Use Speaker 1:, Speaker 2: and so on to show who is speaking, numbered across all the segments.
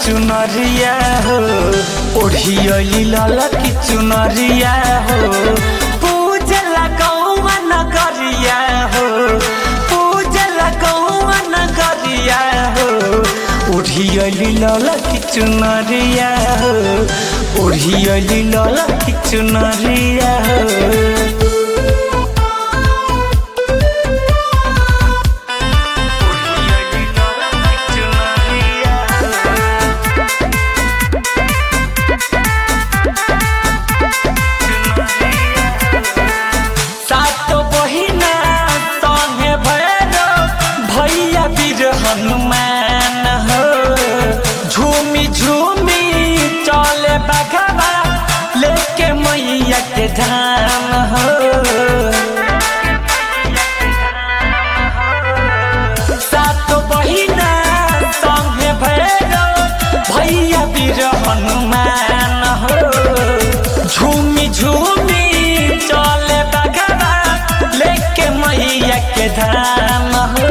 Speaker 1: चुनरिया हो ओढ़ियली लाल की चुनरिया हो पूजला गौवा नगरिया हो पूजला गौवा नगरिया हो ओढ़ियली लाल की चुनरिया हो ओढ़ियली लाल की चुनरिया हो सातो बहिना संगे भैरव भैया वीर हनुमान हो झूमी झूमी चले बघवा लेके मैया के धाम हो सातो बहिना संगे भैरव भैया वीर हनुमान हो झूमी झूमी चले बघवा लेके मैया के धाम हो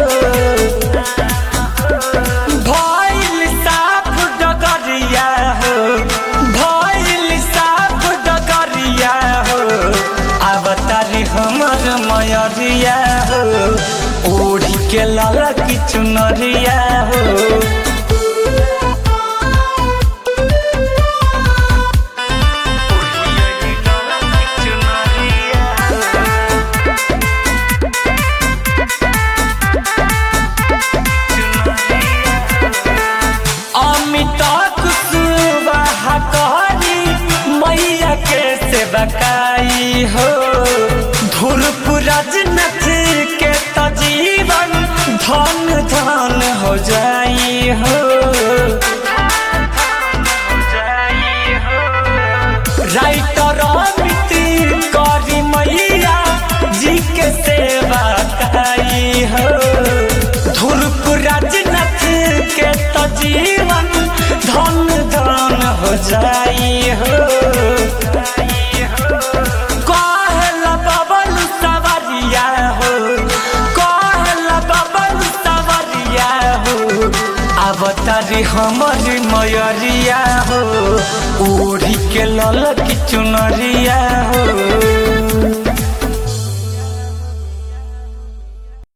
Speaker 1: भइल साफ डगरिया हो भइल साफ डगरिया हो अवतारी हमर मयरिया हो ओढ़ी के लाल की चुनरिया हो अमित कुशवाहा कहरी मैया के सेवकाई हो धुरपुरज नथ के त जीवन धन धन हो जाई हो राइटर अमित करी मैया जी के सेवा काई हो धुरपुरज नथ के त जीवन धन धन हो जाई हो कहला बबल सवरिया हो कहला बबल सवरिया हो अवतारी हमर मयरिया हो ओढ़ी के लल की चुनरिया